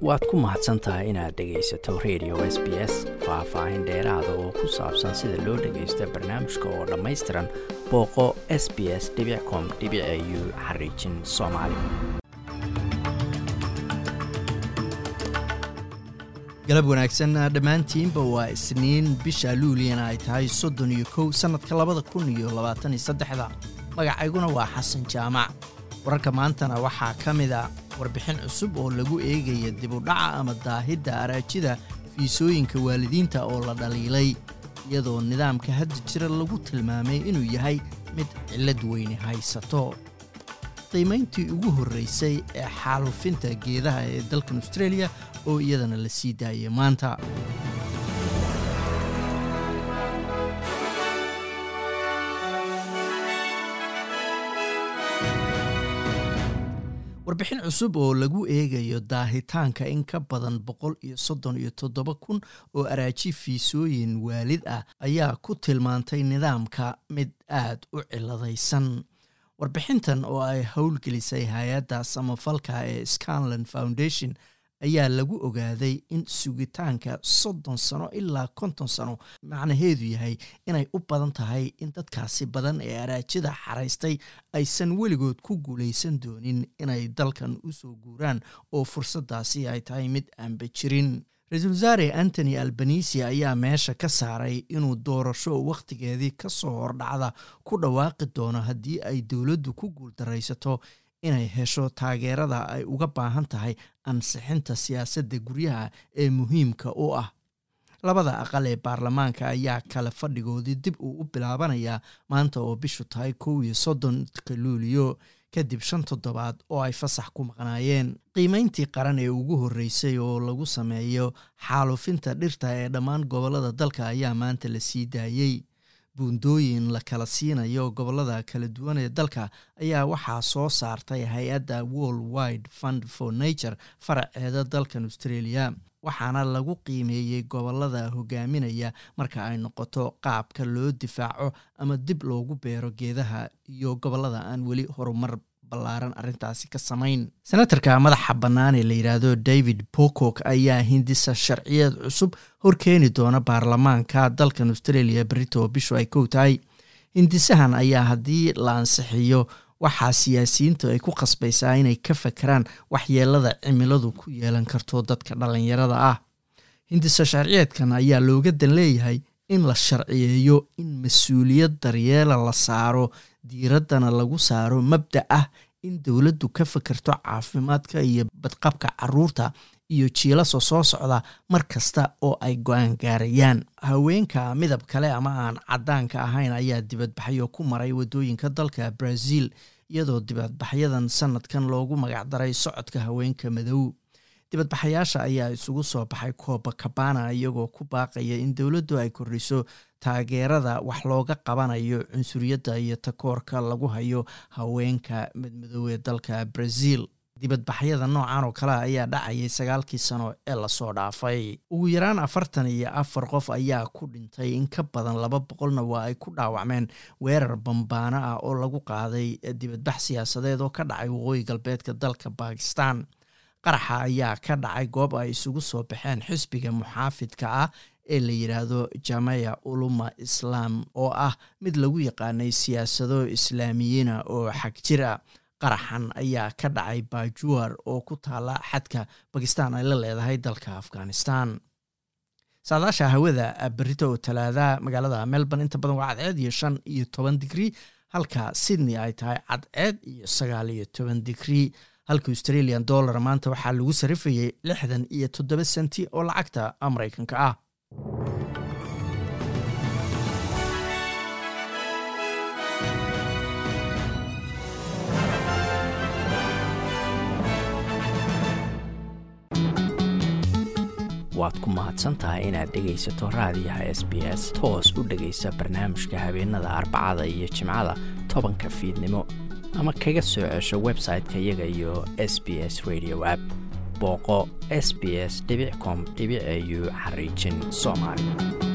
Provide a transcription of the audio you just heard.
waad ku mahadsan tahay inaad dhegaysato radio s b s faah-faahin dheeraada oo ku saabsan sida loo dhagaysto barnaamijka oo dhammaystiran booqo s b s com u xariijin soomaali galab wanaagsan dhammaantiinba waa isniin bisha luuliyana ay tahay soddon iyo kow sannadka labada kun iyo labaatan iyo saddexda magacayguna waa xasan jaamac wararka maantana waxaa ka mid a warbixin cusub oo lagu eegaya dibudhaca ama daahidda araajida fiisooyinka waalidiinta oo la dhaliilay iyadoo nidaamka hadda jira lagu tilmaamay inuu yahay mid cillad weyne haysato qiimayntii ugu horraysay ee xaalufinta geedaha ee dalkan australia oo iyadana la sii daayay maanta warbixin cusub oo lagu eegayo daahitaanka in ka badan boqol iyo soddon iyo toddoba kun oo araaji fiisooyin waalid ah ayaa ku tilmaantay nidaamka mid aad u ciladaysan warbixintan oo ay howlgelisay hay-adda samafalka ee scanland foundation ayaa lagu ogaaday in sugitaanka soddon sano ilaa konton sano macnaheedu yahay inay u badan tahay in dadkaasi badan ee araajida xaraystay aysan weligood ku guulaysan doonin inay dalkan u soo guuraan oo fursaddaasi ay tahay mid aanba jirin ra-iisul wasaare antony albanisi ayaa meesha ka saaray inuu doorasho wakhtigeedii ka soo hordhacda ku dhawaaqi doono haddii ay dowladdu ku guuldaraysato inay hesho taageerada ay uga baahan tahay ansixinta siyaasadda guryaha ee muhiimka u ah labada aqal ee baarlamaanka ayaa kale fadhigoodii dib uu u bilaabanayaa maanta oo bishu tahay kow iyo soddonka luuliyo kadib shan toddobaad oo ay fasax ku maqnaayeen qiimayntii qaran ee ugu horreysay oo lagu sameeyo xaalufinta dhirta ee dhammaan gobollada dalka ayaa maanta la sii daayey buundooyin la kala siinayo gobollada kala duwan ee dalka ayaa waxaa soo saartay hay-adda world wide fund for nature faraceeda dalkan australia waxaana lagu qiimeeyey gobollada hogaaminaya marka ay noqoto qaabka loo difaaco ama dib loogu beero geedaha iyo gobollada aan weli horumar ballaaran arrintaasi ka samayn senatarka madaxa bannaan ee la yidhaahdo david pocock ayaa hindisa sharciyeed cusub horkeeni doona baarlamaanka dalkan australia berito bishu ay kow tahay hindisahan ayaa haddii la ansixiyo waxaa siyaasiyiintu ay ku khasbaysaa inay ka fakeraan waxyeelada cimiladu ku yeelan karto dadka dhallinyarada ah hindisa sharciyeedkan ayaa looga dan leeyahay in la sharciyeeyo in mas-uuliyad daryeela la saaro diiraddana lagu saaro mabda ah in dowladdu ka fakerto caafimaadka iyo badqabka caruurta iyo jiilaso soo socda mar kasta oo ay go-aan gaarayaan haweenka midab kale ama aan caddaanka ahayn ayaa dibadbaxyo ku maray waddooyinka dalka brazil iyadoo dibadbaxyadan sanadkan loogu magacdaray socodka haweenka madow dibadbaxayaasha ayaa isugu soo baxay kooba kabana iyagoo ku baaqaya in dowladdu ay kordhiso taageerada wax looga qabanayo cunsuriyadda iyo takoorka lagu hayo haweenka madmadow ee dalka brazil dibadbaxyada noocan oo kale ayaa dhacayay sagaalkii sano ee lasoo dhaafay ugu yaraan afartan iyo afar qof ayaa ku dhintay in ka badan laba boqolna waa ay ku dhaawacmeen weerar bambaano ah oo lagu qaaday dibadbax siyaasadeed oo ka dhacay waqooyi galbeedka dalka bakistan qaraxa ayaa ka dhacay goob ay isugu soo baxeen xisbiga muxaafidka ah ee la yidhaahdo jamaya uluma islaam oo ah mid lagu yaqaanay siyaasado islaamiyiina oo xag jir ah qaraxan ayaa ka dhacay bajuar oo ku taala xadka bakistan ay la leedahay dalka afghanistan saadaasha hawada berito oo talaadaha magaalada melbourne inta badan waa cadceed iyo shan iyo toban digrii halka sydney ay tahay cadceed iyo sagaal iyo toban digrii halka australian dollar maanta waxaa lagu sarifayay lixdan iyo toddoba senti oo lacagta maraykanka ah waad ku mahadsan tahay inaad dhegaysato raadiyaha s b s toos u dhegaysa barnaamijka habeenada arbacada iyo jimcada tobanka fiidnimo ama kaga soo cesho website-ka iyaga iyo s b s radio app booqo s b s com au xariijin soomaali